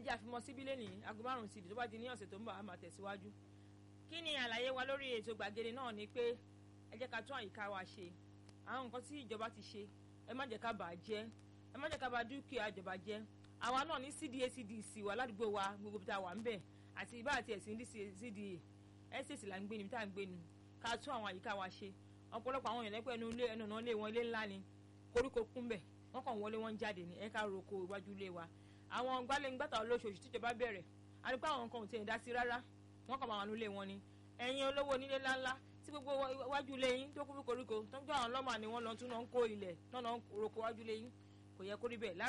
jẹ́ àfimọ́ síbí lẹ́nìí aago márùn-ún sí ibi tó bá di ní ọ̀sẹ̀ tó ń bọ̀ á máa tẹ̀síwájú kí ni àlàyé wa lórí ètò gbàgede náà ni pé ẹ jẹ́ ká tún àyíká wa ṣe àwọn nǹkan tí ìjọba ti ṣe ẹ má jẹ́ ká bà á jẹ́ ẹ má jẹ́ ká bà dúkìá ìjọba jẹ́ àwa náà ní cda cdc wa ládùúgbò wa gbogbo bí ta wà ń bẹ̀ àti ibà àti ẹ̀sìn cda estate là ń gbé ni bí tá à ń gbé ni ká tún àwọn àyíká wa ṣe ọ̀pọ̀lọpọ̀ àwọn èèyàn lẹ́pẹ́ ẹnu ilé ẹnu ọ̀nà ilé wọn ilé ńlá ni koríko kún bẹ̀ wọ́n kàn wọlé wọ́n jáde ní ẹ̀ka roko iwájú ilé wa àwọn gbálẹ́ngbàtà olóṣooṣù tíjọba bẹ̀rẹ̀ àdúgbò àwọn nǹkan ò tiẹ̀ dá sí rárá wọ́n kàn máa wà nílé wọn ni ẹ̀yin olówó onílé ńláńlá tí gbogbo iwájú ilé yín tó kún fún koríko tó ń gbọ́ àwọn lọ́mà ni wọ́n lọ tún náà ń kó ilẹ̀ náà náà ń roko iwájú ilé yín kò yẹ kó rí bẹ́ẹ̀